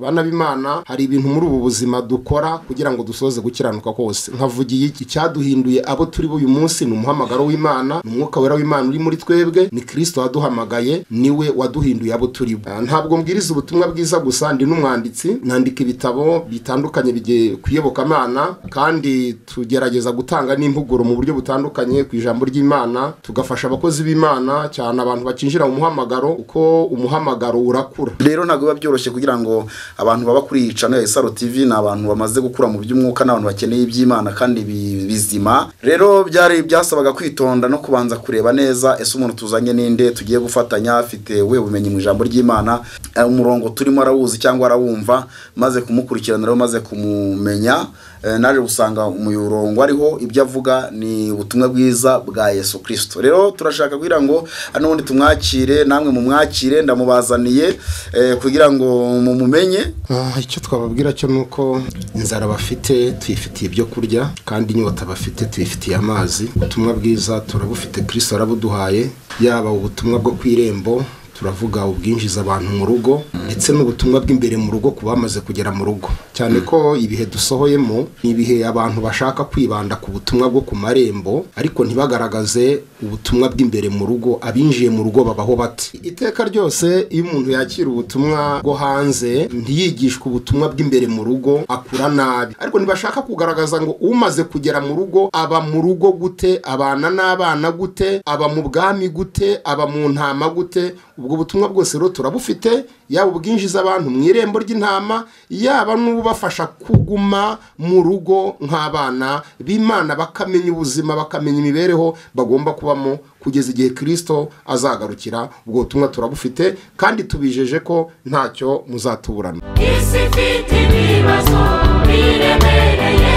bana b'imana hari ibintu muri ubu buzima dukora kugira ngo dusoze gukiranuka kose nkavugiye iki cyaduhinduye abo turi b'uyu munsi ni umuhamagaro w'imana ni umwuka wera w'imana uri muri twebwe ni kirisito waduhamagaye niwe waduhinduye abo turi bo Ah, ntabwo mbwiriza ubutumwa bwiza gusa ndi n'umwanditsi nandika ibitabo bitandukanye bigiye ku iyobokamana kandi tugerageza gutanga n'impuguro mu buryo butandukanye ku ijambo ry'imana tugafasha abakozi b'imana cyane abantu bakinjira mu muhamagaro uko umuhamagaro urakura rero ntabwo biba byoroshye kugira ngo abantu baba kuri iyi cano ya isaro tv ni abantu bamaze gukura mu by'umwuka n'abantu bakeneye iby'imana kandi bi- bizima rero byari byasabaga kwitonda no kubanza kureba neza ese umuntu tuzanye ninde tugiye gufatanya afite we bumenyi mu ijambo ry'imana eh, umurongo turimo arawuzi cyangwa arawumva maze kumukurikirana rero maze kumumenya Eh, naje gusanga umuyorongo ariho ibyo avuga ni ubutumwa bwiza bwa yesu kirisito rero turashaka kugira ngo n'ubundi tumwakire namwe mumwakire ndamubazaniye eh, kugira ngo mumumenye Ah, icyo twababwira cyo ni uko inzara bafite tuyifitiye ibyo kurya kandi inyota bafite tuyifitiye amazi ubutumwa bwiza turabufite kirisito arabuduhaye yaba ubutumwa bwo ku irembo turavuga ubwinjiza abantu mu rugo ndetse n'ubutumwa bw'imbere mu rugo ku bamaze kugera mu rugo cyane ko ibihe dusohoyemo ni ibihe abantu bashaka kwibanda ku butumwa bwo ku marembo ariko ntibagaragaze ubutumwa bw'imbere mu rugo abinjiye mu rugo babaho bate iteka ryose iyo umuntu yakira ubutumwa bwo hanze ntiyigishwe ubutumwa bw'imbere mu rugo akura nabi ariko ntibashaka kugaragaza ngo umaze kugera mu rugo aba mu rugo gute abana n'abana gute aba mu bwami gute aba mu ntama gute ubwo butumwa bwose rero turabufite yaba ubwinjiza abantu mu irembo ry'intama yaba n'ubafasha kuguma mu rugo nk'abana b'imana bakamenya ubuzima bakamenya imibereho bagomba kubamo kugeza igihe kirisito azagarukira ubwo butumwa turabufite kandi tubijeje ko ntacyo muzatuburana isi ifite ibibazo biremereye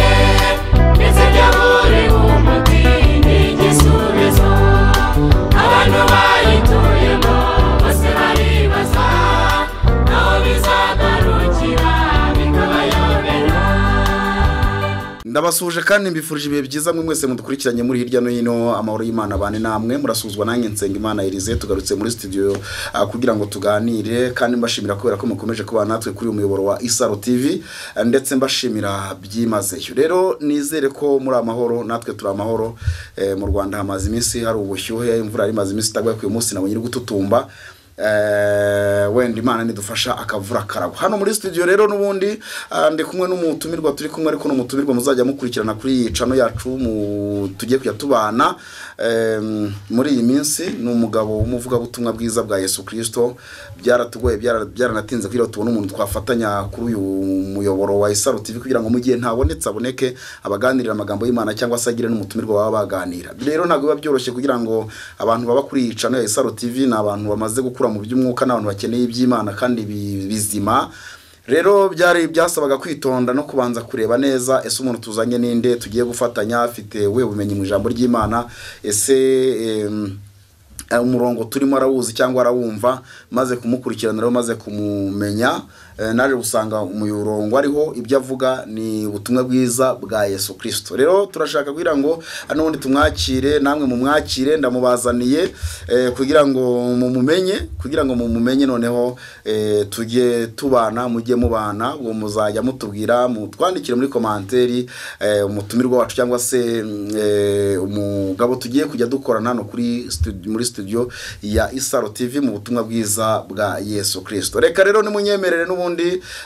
ndetse byabure umuti n'igisubizo abantu bayituyemo bose baribaza aho bizagarukira bikabayobera ndabasuhuje kandi mbifurije ibihe byiza mwe mwese mudukurikiranye muri hirya no hino amahoro y'imana abane namwe murasuzwa nanjye nsenga imana irize tugarutse muri studio ah, kugira ngo tuganire kandi mbashimira kubera ko mukomeje kubana natwe kuri uyu muyoboro wa isaro tv ah, ndetse mbashimira byimazeyo rero nizere ko muri amahoro natwe turi amahoro eh, mu rwanda hamaze iminsi hari ubushyuhe imvura yari imaze iminsi itagwa ku munsi nabonye iri gututumba Eh, wenda imana nidufasha akavura karagwa hano muri studio rero n'ubundi ah, ndi kumwe n'umutumirwa turi kumwe ariko n'umutumirwa muzajya mukurikirana kuri iyi cano yacu mu- tugiye kujya tubana Em, muri iyi minsi ni umugabo w'umuvugabutumwa bwiza bwa yesu kirisito byaratugoye byara- byaranatinze kugira ngo tubone umuntu twafatanya kuri uyu muyoboro wa isaro tv kugira ngo mu gihe ntabonetse aboneke abaganirira amagambo y'imana cyangwa se agire n'umutumirwa baba baganira rero ntabwo biba byoroshye kugira ngo abantu baba kuri iyi cano ya isaro tv ni abantu bamaze gukura mu by'umwuka n'abantu bakeneye iby'imana kandi bi- bizima rero byari byasabaga kwitonda no kubanza kureba neza ese umuntu tuzanye ninde tugiye gufatanya afite we bumenyi mu ijambo ry'imana ese em, eh, umurongo turimo arawuzi cyangwa arawumva maze kumukurikirana rero maze kumumenya Eh, naje gusanga umuyorongo ariho ibyo avuga ni ubutumwa bwiza bwa yesu kirisito rero turashaka kugira ngo ah, n'ubundi tumwakire namwe mumwakire ndamubazaniye eh, kugira ngo mumumenye kugira ngo mumumenye noneho eh, tujye tubana mujye mubana ubwo muzajya mutubwira mutwandikire muri komanteri eh, umutumirwa wacu cyangwa se mm, eh, umugabo tugiye kujya dukorana hano kuri studio, muri studio ya isaro tv mu butumwa bwiza bwa yesu kirisito reka rero nimunyemerere n'ubundi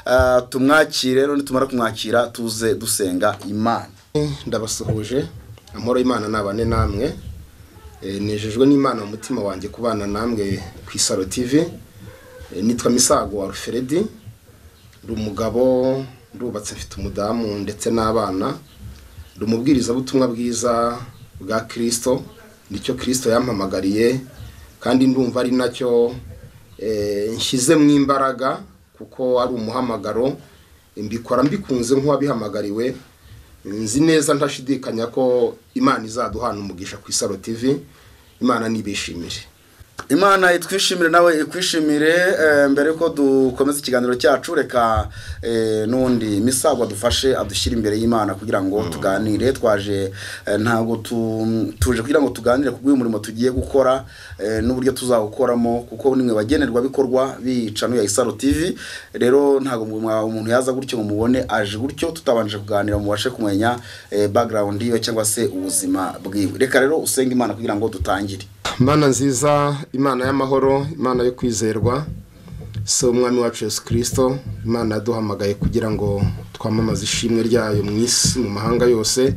ah, tumwakire rero nitumara kumwakira tuze dusenga imana ndabasuhuje amahoro y'imana nabane namwe Eh, nejejwe n'imana mu mutima wanjye kubana namwe ku isaro tv Eh, nitwa misago wa ruferedi ndi umugabo ndubatse mfite umudamu ndetse n'abana ndi umubwirizabutumwa bwiza bwa kirisito nicyo kirisito yampamagariye kandi ndumva ari nacyo eh, nshyizemo imbaraga kuko ari umuhamagaro mbikora mbikunze nk'uwabihamagariwe nzi neza ntashidikanya ko imana izaduhana umugisha ku isaro tv imana nibishimire imana itwishimire nawe ikwishimire eh, mbere yuko dukomeza ikiganiro cyacu reka eh, n'undi misago adufashe adushyire imbere y'imana kugira ngo tuganire twaje eh, ntabwo tu- tuje kugira ngo tuganire ku bw'uyu murimo tugiye gukora eh, n'uburyo tuzawukoramo kuko nimwe bagenerwabikorwa bica n'uya isaro tv rero ntabwo mwa- umuntu yaza gutyo ngo mubone aje gutyo tutabanje kuganira mubashe kumenya eh, background yiwe cyangwa se ubuzima bwiwe reka rero usenge imana kugira ngo dutangire mana nziza imana y'amahoro imana yo kwizerwa si umwami wacu yesu kirisito imana yaduhamagaye kugira ngo twamamaze ishimwe ryayo mu isi mu mahanga yose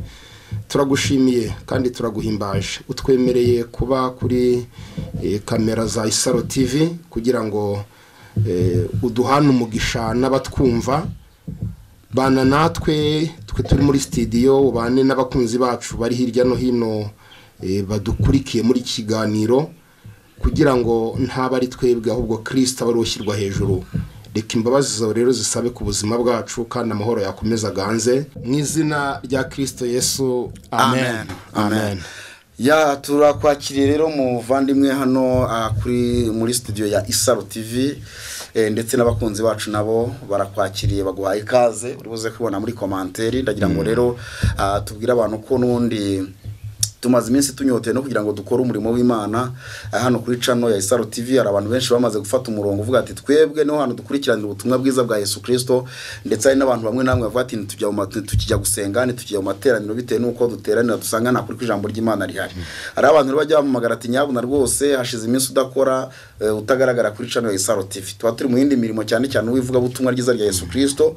turagushimiye kandi turaguhimbaje utwemereye kuba kuri eh, kamera za isaro tv kugira ngo eh, uduhane umugisha n'abatwumva bana natwe twe turi muri sitidiyo ubane n'abakunzi bacu bari hirya no hino eh, badukurikiye muri iki kiganiro kugira ngo ntaba ari twebwe ahubwo kirisita wari ushyirwa hejuru reka imbabazi zawe rero zisabe ku buzima bwacu kandi amahoro yakomeza aganze mu izina rya kirisito yesu amen amen ya turakwakiriye rero muvandimwe hano ah, kuri muri studio ya isaro tv eh, ndetse n'abakunzi bacu nabo barakwakiriye baguhaye ikaze uri buze kubona muri komanteri ndagira ngo rero ah, tubwire abantu ko n'ubundi tumaze iminsi tunyoteye no kugira ngo dukore umurimo w'imana Ah, hano kuri cano ya isaro tv hari abantu benshi bamaze gufata umurongo uvuga ati twebwe niho hantu dukurikiranira ubutumwa bwiza bwa yesu kirisito ndetse hari n'abantu bamwe namwe bavuga ati "Ntitujya mu ma- tukijya gusenga ntitujya mu materaniro bitewe n'uko duteranira dusanga nta kuri kw'ijambo ry'imana rihari hari abantu rero bajya bamamagara ati nyabuna rwose hashize iminsi udakora eh, utagaragara kuri cano ya isaro tv tuba turi mu yindi mirimo cyane cyane uw'ivugabutumwa ryiza rya yesu kirisito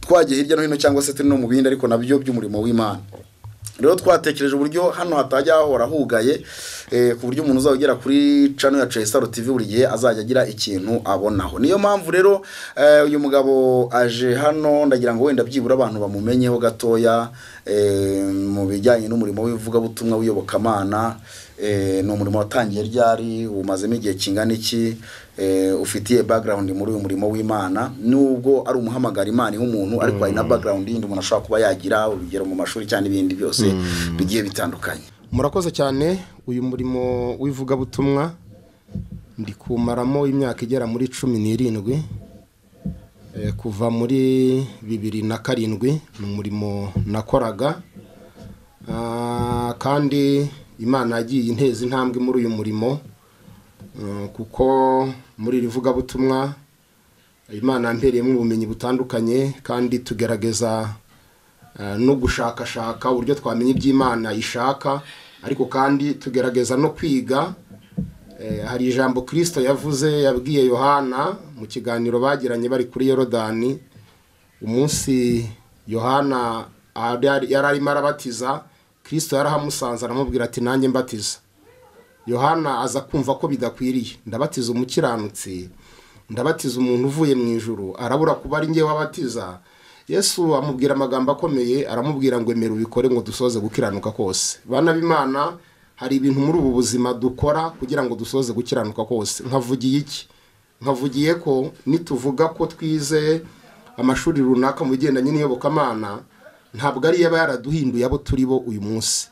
twagiye hirya no hino cyangwa se turi no mu bindi ariko nabyo by'umurimo w'imana rero twatekereje uburyo hano hatajya hahora hugaye eh, ku buryo umuntu uzaba ugera kuri cano yacu ya Saro TV buri gihe azajya agira ikintu abonaho niyo mpamvu rero eh, uyu mugabo aje hano ndagira ngo wenda byibura abantu bamumenyeho gatoya eh, mu bijyanye n'umurimo w'ivugabutumwa w'iyobokamana eh, ni umurimo watangiye ryari umazemo igihe kingana iki eh, ufitiye background muri uyu murimo w'imana nubwo ari umuhamagara imana iha umuntu ariko hari na background yindi umuntu ashobora kuba yagira urugero mu mashuri cyangwa ibindi byose bigiye bitandukanye murakoze cyane uyu murimo w'ivugabutumwa ndi kumaramo imyaka igera muri cumi n'irindwi Eh, kuva muri bibiri na karindwi ni umurimo nakoraga Ah, kandi imana yagiye inteza intambwe muri uyu murimo Mm, kuko muri iri vugabutumwa imana yampereyemo ubumenyi butandukanye kandi tugerageza eh, no gushakashaka uburyo twamenya iby'imana ishaka ariko kandi tugerageza no kwiga Eh, hari ijambo kirisito yavuze yabwiye yohana mu kiganiro bagiranye bari kuri yorodani umunsi yohana ari- yari arimo arabatiza kirisito yarahamusanze aramubwira ati nanjye mbatiza yohana aza kumva ko bidakwiriye ndabatiza umukiranutsi ndabatiza umuntu uvuye mu ijuru arabura kuba ari njye wabatiza yesu amubwira amagambo akomeye aramubwira ngo emera ubikore ngo dusoze gukiranuka kose bana b'imana hari ibintu muri ubu buzima dukora kugira ngo dusoze gukiranuka kose nkavugiye iki nkavugiye ko nituvuga ko twize amashuri runaka mu bigendanye n'iyobokamana ntabwo ariyo aba yaraduhinduye abo turi bo uyu munsi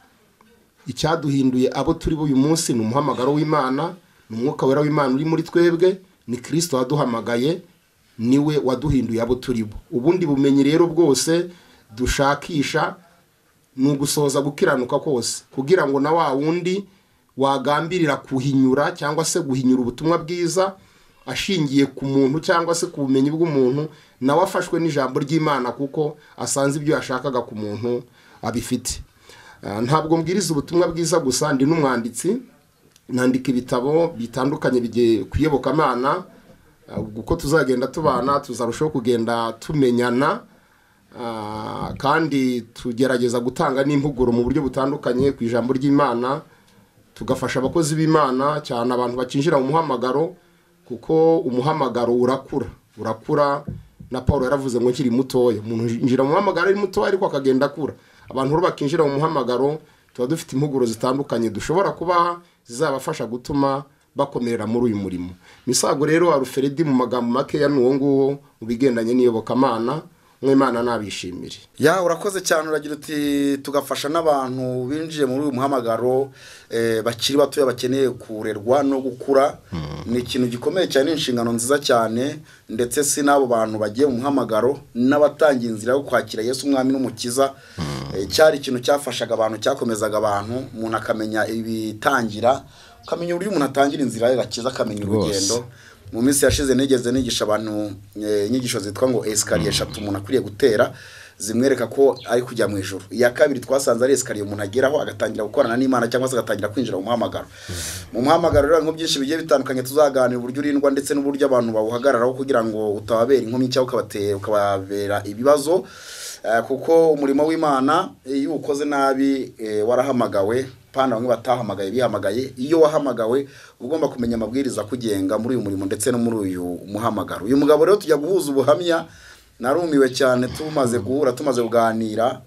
icyaduhinduye abo turi bo uyu munsi ni umuhamagaro w'imana ni umwuka wera w'imana uri muri twebwe ni kirisito waduhamagaye niwe waduhinduye abo turi bo ubundi bumenyi rero bwose dushakisha ni ugusohoza gukiranuka kose kugira ngo na wa wundi wagambirira kuhinyura cyangwa se guhinyura ubutumwa bwiza ashingiye ku muntu cyangwa se ku bumenyi bw'umuntu nawe afashwe n'ijambo ry'imana kuko asanze ibyo yashakaga ku muntu abifite Ah, ntabwo mbwiriza ubutumwa bwiza gusa ndi n'umwanditsi nandika ibitabo bitandukanye bigiye ku iyobokamana Ah, uko tuzagenda tubana tuzarushaho kugenda tumenyana Ah, kandi tugerageza gutanga n'impuguro mu buryo butandukanye ku ijambo ry'imana tugafasha abakozi b'imana cyane abantu bakinjira mu muhamagaro kuko umuhamagaro urakura urakura na paul yaravuze ngo nkiri mutoya umuntu yinjira mu muhamagaro ari mutoya ariko akagenda akura abantu rero bakinjira mu muhamagaro tuba dufite impuguro zitandukanye dushobora kubaha zizabafasha gutuma bakomerera muri uyu murimo misago rero aruferedi mu magambo makeya ni uwo nguwo mu bigendanye n'iyobokamana nk'imana nabishimire ya urakoze cyane uragira uti tugafasha n'abantu binjiye muri uyu muhamagaro eh, bakiri batoya bakeneye kurerwa no gukura ni ikintu gikomeye cyane ni inshingano nziza cyane ndetse si n'abo bantu bagiye mu muhamagaro n'abatangiye inzira yo kwakira yesu umwami n'umukiza Eh, cyari ikintu cyafashaga abantu cyakomezaga abantu umuntu akamenya ibitangira ukamenya uburyo umuntu atangira inzira ye gakiza akamenya Rwose. urugendo mu minsi yashize nigeze nigisha abantu eh, inyigisho zitwa ngo esikariye eshatu umuntu akwiriye gutera zimwereka ko ari kujya mu ijoro iya kabiri twasanze ari esikariye umuntu ageraho agatangira gukorana n'imana cyangwa se agatangira kwinjira mu muhamagaro mu muhamagaro rero harimo byinshi bigiye bitandukanye tuzaganira uburyo urindwa ndetse n'uburyo abantu bawuhagararaho kugira ngo utababera inkomyi cyangwa ukabatera ukababera ibibazo Eh, kuko umurimo w'imana eh, iyo uwukoze nabi eh, warahamagawe pana bamwe batahamagaye bihamagaye iyo wahamagawe uba ugomba kumenya amabwiriza akugenga muri uyu murimo ndetse no muri uyu muhamagaro uyu mugabo rero tujya guhuza ubuhamya narumiwe cyane tumaze guhura tumaze kuganira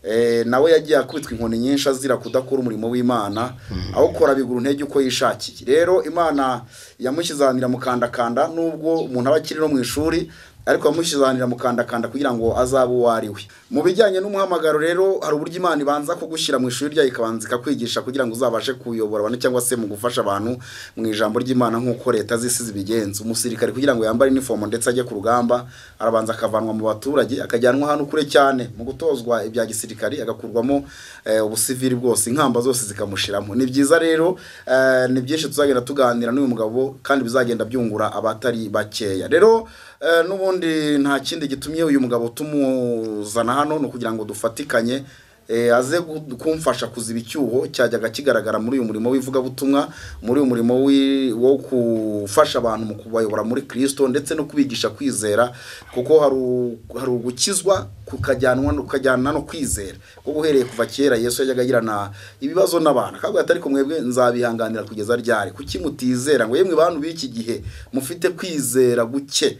Eh, nawe yagiye akubitwa inkoni nyinshi azira kudakora umurimo w'imana awukora bigura intege uko yishakiye rero imana yamushyizahanira mukandakanda nubwo umuntu aba akiri no mu ishuri ariko yamushyizahanira mukandakanda kugira ngo azabe uwo ari we mu bijyanye n'umuhamagaro rero hari uburyo imana ibanza kugushyira mu ishuri ryayo ikabanza ikakwigisha kugira ngo uzabashe kuyobora abantu cyangwa se mu gufasha abantu mu ijambo ry'imana nk'uko leta z'isi zibigenza umusirikare kugira ngo yambare inifomo ndetse ajye ku rugamba arabanza akavanwa mu baturage akajyanwa ahantu kure cyane mu gutozwa ibya gisirikari agakurwamo eh, ubusivili bwose inkamba zose zikamushiramo ni byiza rero eh, ni byinshi tuzagenda tuganira n'uyu mugabo kandi bizagenda byungura abatari bakeya rero eh, n'ubundi nta kindi gitumye uyu mugabo tumuzana hano ni ukugira ngo dufatikanye eh, aze gu- kumfasha kuziba icyuho cyajyaga kigaragara muri uyu murimo w'ivugabutumwa muri uyu murimo wi- wo gufasha abantu mu kubayobora muri kirisito ndetse no kubigisha kwizera kuko hari u- hari ugukizwa kukajyanwa no- kukajyana no kwizera kuko uhereye kuva kera yesu yajyaga agirana ibibazo n'abantu akavuga ati ariko mwebwe nzabihanganira kugeza ryari kuki mutizera ngo yemwe bantu b'iki gihe mufite kwizera guke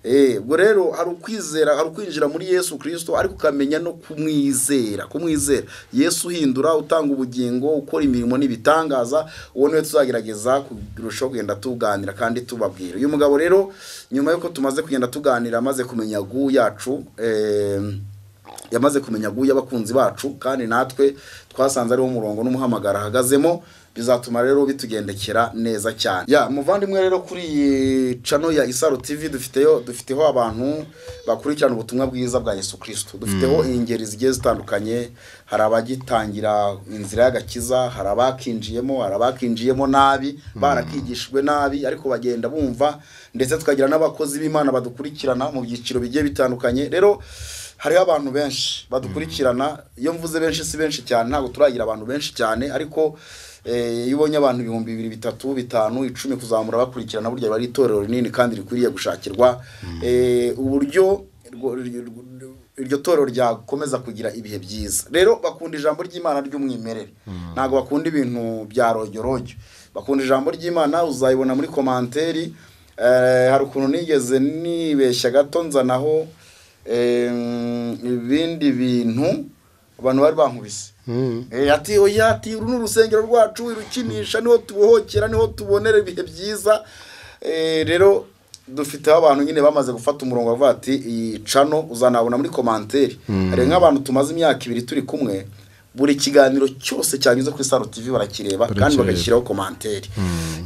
Eh, ubwo rero hari ukwizera hari ukwinjira muri yesu kirisito ariko ukamenya no kumwizera kumwizera yesu uhindura utanga ubugingo ukora imirimo n'ibitangaza uwo niwe tuzagerageza kurushaho kugenda tuganira kandi tubabwira uyu mugabo rero nyuma y'uko tumaze kugenda tuganira amaze kumenya gu yacu eh, yamaze kumenya guya abakunzi bacu kandi natwe twasanze ariwo murongo n'umuhamagara ahagazemo bizatuma rero bitugendekera neza cyane ya muvandimwe rero kuri iyi cano ya isaro tv dufiteyo dufiteho abantu bakurikirana ubutumwa bwiza bwa yesu kirisito dufiteho ingeri zigiye zitandukanye hari abagitangira inzira y'agakiza hari abakinjiyemo hari abakinjiyemo nabi barakigishijwe nabi ariko bagenda bumva ndetse tukagira n'abakozi b'imana badukurikirana mu byiciro bigiye bitandukanye rero hariho abantu benshi badukurikirana iyo mvuze benshi si benshi cyane ntabwo turagira abantu benshi cyane ariko eh, iyo ubonye abantu ibihumbi bibiri bitatu bitanu icumi kuzamura bakurikirana burya biba ari itorero rinini kandi rikwiriye gushakirwa Eh, uburyo rwo- ryo- ryo- iryo torero ryakomeza kugira ibihe byiza rero bakunda ijambo ry'imana ry'umwimerere ntabwo bakunda ibintu bya rojyorojyo bakunda ijambo ry'imana uzayibona muri komanteri Eh, hari ukuntu nigeze nibeshya gato nzanaho em, ibindi bintu abantu bari bankubise Eh, ati oya ati uru ni urusengero rwacu irukinisha niho tubohokera niho tubonera ibihe byiza Eh, rero dufiteho abantu nyine bamaze gufata umurongo bavuga ati iyi cano uzanabona muri komanteri hari nk'abantu tumaze imyaka ibiri turi kumwe buri kiganiro cyose cyanyuze kuri saro tv barakireba kandi Barakireba. bagashyiraho komanteri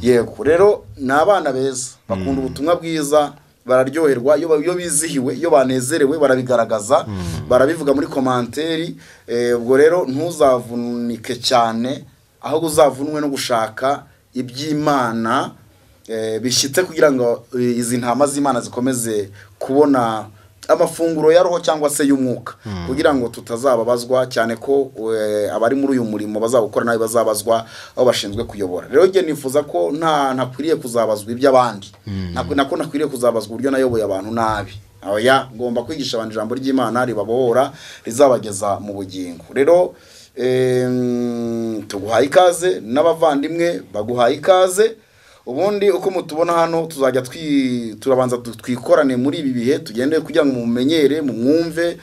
yego rero ni abana beza bakunda ubutumwa bwiza bararyoherwa iyo ba- iyo bizihiwe iyo banezerewe barabigaragaza barabivuga muri komanteri Eh, ubwo rero ntuzavunike cyane ahubwo uzavunwe no gushaka iby'imana eh, bishyitse kugira ngo eh, izi ntama z'imana zikomeze kubona amafunguro ya roho cyangwa se y'umwuka kugira ngo tutazababazwa cyane ko eh, abari muri uyu murimo bazawukora nabi bazabazwa aho bashinzwe kuyobora rero njye nifuza ko nta ntakwiriye kuzabazwa iby'abandi Nako- nako nakwiriye kuzabazwa uburyo nayoboye abantu nabi oya ngomba kwigisha abantu ijambo ry'imana ribabohora rizabageza mu bugingo rero em, tuguhaye ikaze n'abavandimwe baguhaye ikaze ubundi uko mutubona hano tuzajya twi- turabanza du- twikorane muri ibi bihe tugende kugira ngo mumenyere mumwumve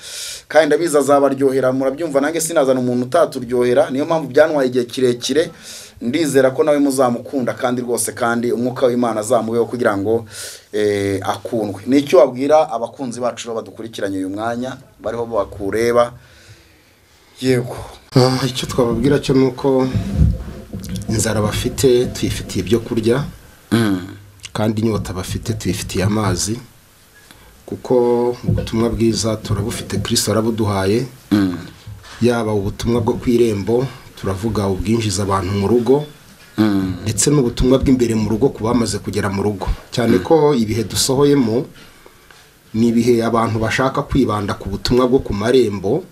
kandi ndabizi azabaryohera murabyumva nange sinazana umuntu utaturyohera niyo mpamvu byantwaye igihe kirekire ndizera ko nawe muzamukunda kandi rwose kandi umwuka w'imana azamubeho kugira ngo eh, akundwe ni icyo wabwira abakunzi bacu bo badukurikiranye uyu mwanya bariho bakureba yego Ah, icyo twababwira cyo ni uko inzara bafite tuyifitiye ibyo kurya kandi inyota bafite tuyifitiye amazi kuko ubutumwa bwiza turabufite kirisito arabuduhaye yaba ubutumwa bwo ku irembo turavuga ubwinjiza abantu mu rugo ndetse n'ubutumwa bw'imbere mu rugo ku bamaze kugera mu rugo cyane ko ibihe dusohoyemo ni ibihe abantu bashaka kwibanda ku butumwa bwo ku marembo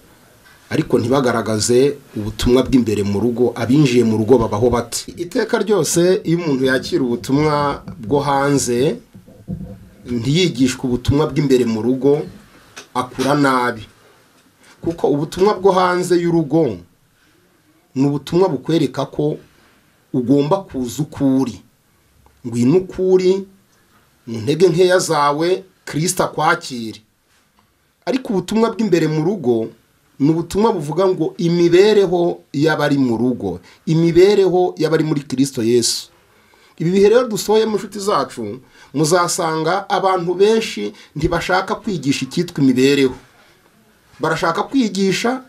ariko ntibagaragaze ubutumwa bw'imbere mu rugo abinjiye mu rugo babaho bate iteka ryose iyo umuntu yakira ubutumwa bwo hanze ntiyigishwe ubutumwa bw'imbere mu rugo akura nabi kuko ubutumwa bwo hanze y'urugo ni ubutumwa bukwereka ko ugomba kuza uko uri ngwino uko uri mu ntege nkeya zawe kirisita akwakire ariko ubutumwa bw'imbere mu rugo ni ubutumwa buvuga ngo imibereho y'abari mu rugo imibereho y'abari muri kirisito yesu ibi bihe rero dusohoyemo inshuti zacu muzasanga abantu benshi ntibashaka kwigisha icyitwa imibereho barashaka kwigisha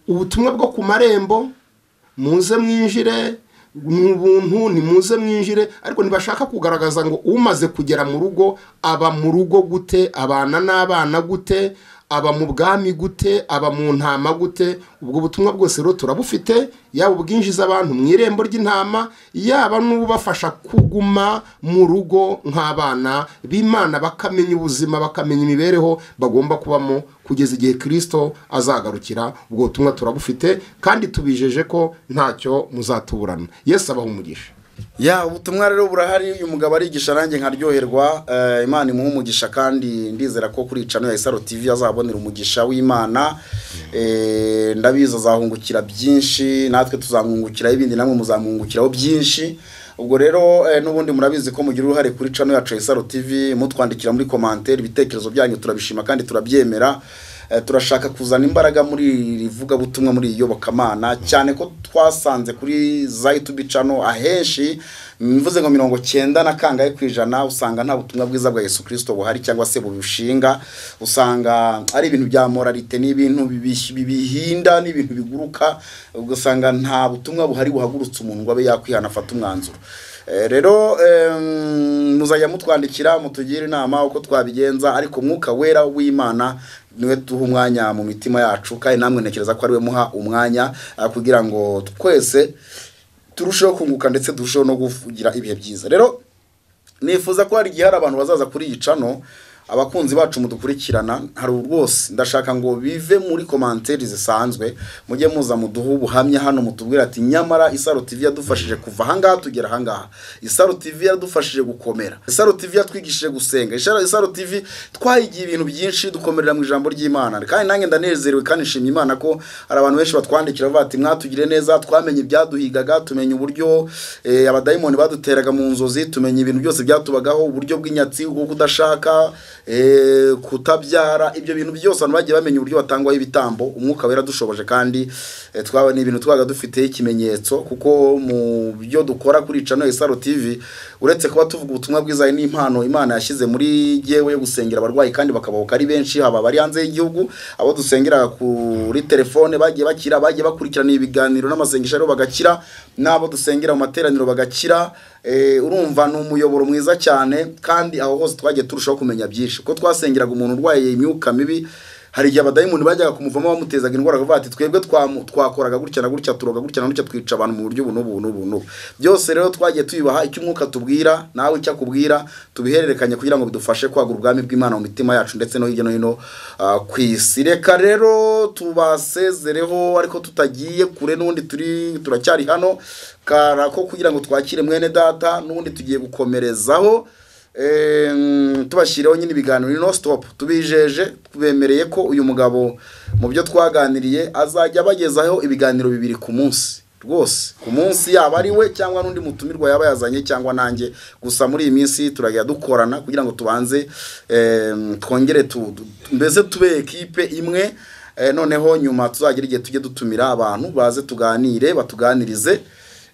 ubutumwa bwo ku marembo muze mwinjire ni ubuntu ni muze mwinjire ariko ntibashaka kugaragaza ngo umaze kugera mu rugo aba mu rugo gute abana n'abana gute aba mu bwami gute aba mu ntama gute ubwo butumwa bwose rero turabufite yaba ubwinjiza abantu mu irembo ry'intama yaba n'ubafasha kuguma mu rugo nk'abana b'imana bakamenya ubuzima bakamenya imibereho bagomba kubamo kugeza igihe kirisito azagarukira ubwo butumwa turabufite kandi tubijeje ko ntacyo muzatuburana yesu abaha umugisha ya ubutumwa rero burahari uyu mugabo arigisha nanjye nkaryoherwa eh, imana imuha umugisha kandi ndizera ko kuri cano ya isaro tv azabonera umugisha w'imana Eh, ndabizi azahungukira byinshi natwe tuzamwungukiraho ibindi namwe muzamwungukiraho byinshi ubwo rero eh, n'ubundi murabizi ko mugira uruhare kuri cano yacu ya isaro tv mutwandikira muri komantere ibitekerezo byanyu turabishima kandi turabyemera Eh, turashaka kuzana imbaraga muri iri vugabutumwa muri iyi yobokamana cyane ko twasanze kuri za yutubi cano ahenshi mvuze ngo mirongo cyenda na kangahe ku ijana usanga nta butumwa bwiza bwa yesu kirisito buhari cyangwa se bubushinga usanga ari ibintu bya moralite ni ibintu bibi- bibihinda ni ibintu biguruka ugasanga nta butumwa buhari buhagurutse umuntu ngo abe yakwihana afate umwanzuro Eh, rero em, muzajya mutwandikira mutugire inama uko twabigenza ariko mwuka wera w'imana niwe duha umwanya mu mitima yacu kandi namwe ntekereza ko ariwe muha umwanya ah, kugira ngo twese turusheho kunguka ndetse turusheho no kugira ibihe byiza rero nifuza ko hari igihe hari abantu bazaza kuri iyi cano abakunzi bacu mudukurikirana hari rwose ndashaka ngo bive muri komanteri zisanzwe mujye muza muduhe ubuhamya hano mutubwira ati nyamara isaro tv yadufashije kuva ahangaha tugera ahangaha isaro tv yadufashije gukomera isaro tv yatwigishije gusenga Isaro- isaro tv twayigiye ibintu byinshi dukomerera mu ijambo ry'imana kandi nanjye ndanezerewe kandi nshimye imana ko hari abantu benshi batwandikira bavuga ati mwatugire neza twamenye ibyaduhigaga tumenya uburyo eh, abadayimoni baduteraga mu nzozi tumenya ibintu byose byatubagaho uburyo bw'inyatsi bwo kudashaka eh, kutabyara ibyo bintu byose abantu bagiye bamenya uburyo batangwaho ibitambo umwuka wera dushoboje kandi eh, twaba ni ibintu twabaga dufiteho ikimenyetso kuko mu byo dukora kuri cano isaro tv uretse kuba tuvuga ubutumwa bwiza hari n'impano imana yashyize muri yewe yo gusengera abarwayi kandi bakabahuka ari benshi haba abari hanze y'igihugu abo dusengera kuri telefone bagiye bakira bagiye bakurikirana ibiganiro n'amasengesho rero bagakira n'abo dusengera mu materaniro bagakira Eh, urumva ni umuyoboro mwiza cyane kandi aho hose twagiye turushaho kumenya byinshi kuko twasengeraga umuntu urwaye imyuka mibi hari igihe abadayimoni bajyaga kumuvamo bamutezaga indwara bakavuga ati twebwe twamu- twakoraga gutya na gutya turoga gutya na gutya twica abantu mu buryo buno buno buno byose rero twagiye tubibaha icyo umwuka tubwira nawe icyo akubwira tubihererekanye kugira ngo bidufashe kwagura ubwami bw'imana mu mitima yacu ndetse no hirya no hino ah, ku isi reka rero tubasezereho ariko tutagiye kure n'ubundi turi turacyari hano karako kugira ngo twakire mwene data n'ubundi tugiye gukomerezaho Em, tubashyirireho nyine ibiganiro ni no stop tubijeje tubemereye ko uyu mugabo mu byo twaganiriye azajya abagezaho ibiganiro bibiri ku munsi rwose ku munsi yaba ari we cyangwa n'undi mutumirwa yaba yazanye cyangwa nanjye gusa muri iyi minsi turajya dukorana kugira ngo tubanze em, twongere tu- tu- mbese tube ekipe imwe eh, noneho nyuma tuzagira igihe tujye dutumira abantu baze tuganire batuganirize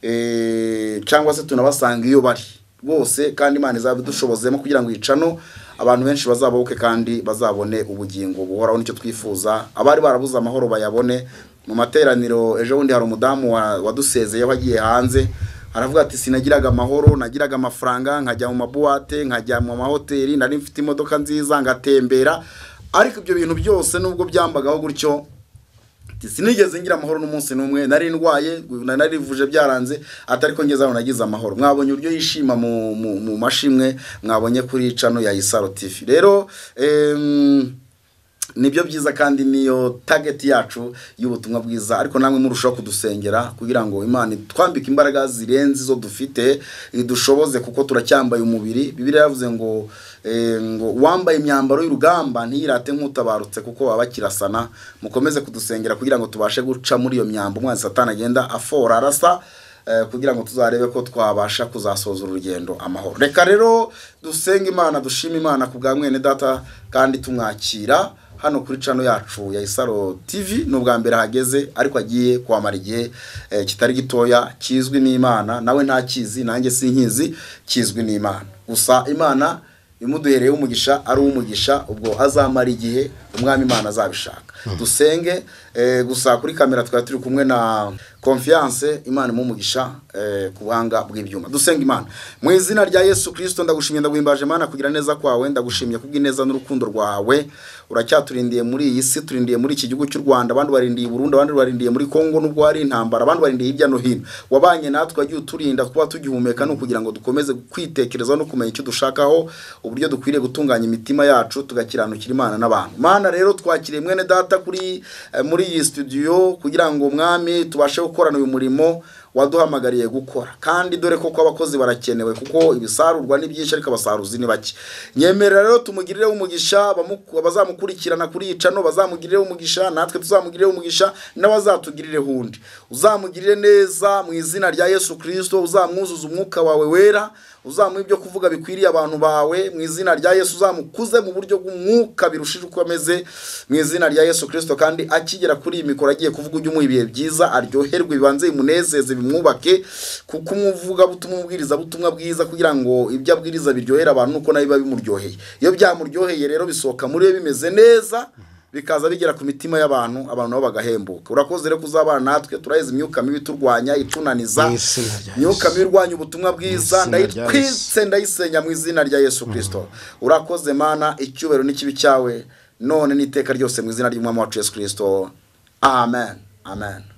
eh, cyangwa se tunabasanga iyo bari bose kandi imana izabidushobozemo kugira ngo icano abantu benshi bazabahuke kandi bazabone ubugingo buhoraho nicyo twifuza abari barabuze amahoro bayabone mu materaniro ejo bundi hari umudamu wa- wadusezeye wagiye hanze aravuga ati sinagiraga amahoro nagiraga amafaranga nkajya mu mabuwate nkajya mu mahoteli nari mfite imodoka nziza ngatembera ariko ibyo bintu byose nubwo byambagaho gutyo ati, sinigeze ngira amahoro n'umunsi n'umwe nari ndwaye narivuje byaranze atari ko ngeze hano nagize amahoro mwabonye uburyo yishima mu, mu, mu mashimwe mwabonye kuri cano ya isaro tv rero em, nibyo byiza kandi niyo target yacu y'ubutumwa bwiza ariko namwe murushaho kudusengera kugira ngo imana itwambike imbaraga zirenze izo dufite idushoboze kuko turacyambaye umubiri bibiliya yavuze ngo eh, ngo uwambaye imyambaro y'urugamba ntiyirate nk'utabarutse kuko aba akirasana mukomeze kudusengera kugira ngo tubashe guca muri iyo myambo umwana satani agenda afora arasa eh, kugira ngo tuzarebe ko twabasha kuzasoza urugendo amahoro reka rero dusenge imana dushime imana ku bwa mwene data kandi tumwakira hano kuri cano yacu ya isaro tv ni ubwa mbere hageze ariko agiye kuhamara igihe eh, kitari gitoya kizwi n'imana nawe ntakizi nanjye sinkizi kizwi n'imana gusa imana ibimuduhereye umugisha ari umugisha ubwo azamara igihe umwami imana azabishaka dusenge eh, gusa kuri kamera twari turi kumwe na confiance imana imuha umugisha eh, ku buhanga bw'ibyuma dusenga imana mu izina rya yesu kirisito ndagushimye ndaguhimbaje imana kugira neza kwawe ndagushimye kubw'ineza n'urukundo rwawe uracyaturindiye muri iyi si turindiye muri iki gihugu cy'u rwanda abandi barindiye i burundi abandi barindiye muri congo nubwo hari intambara abandi barindiye hirya no hino wabanye natwe wagiye uturinda kuba tugihumeka ni ukugira ngo dukomeze kwitekerezaho no kumenya icyo dushakaho uburyo dukwiriye gutunganya imitima yacu tugakiranukira imana n'abantu mana rero twakiriye mwene data kuri eh, muri iyi studio kugira ngo mwami tubashe gukorana uyu murimo waduhamagariye gukora kandi dore ko abakozi barakenewe kuko ibisarurwa ni byinshi ariko abasaruzi ni bake nyemerera rero tumugirire umugisha abamuku- abazamukurikirana kuri iyi cano bazamugirire umugisha natwe tuzamugirire umugisha n'abazatugirire undi uzamugirire neza mu izina rya yesu kirisito uzamwuzuza umwuka wawe wera uzamuha ibyo kuvuga bikwiriye abantu bawe mu izina rya yesu uzamukuze mu buryo bw'umwuka birushije uko ameze mu izina rya yesu kirisito kandi akigera kuri iyi mikoro agiye kuvuga ujye umuha ibihe byiza aryoherwe bibanze bimunezeze bimwubake kuko umuvuga butuma umubwiriza butumwa bwiza kugira ngo ibyo abwiriza biryohera abantu nuko nawe biba bimuryoheye iyo byamuryoheye rero bisohoka muri we bimeze neza bikaza bigera ku mitima y'abantu abantu nabo bagahembuka urakoze rero kuzabana natwe turaheza imyuka mibi iturwanya itunaniza Mu izina rya Yesu. imyuka mibi irwanya ubutumwa bwiza izina rya ndayitwitse Yesu. ndayise ndayisenya mu izina rya yesu kirisito urakoze mana icyubahiro n'ikibi cyawe none n'iteka ryose mu izina ry'umwami wacu yesu kirisito amen amen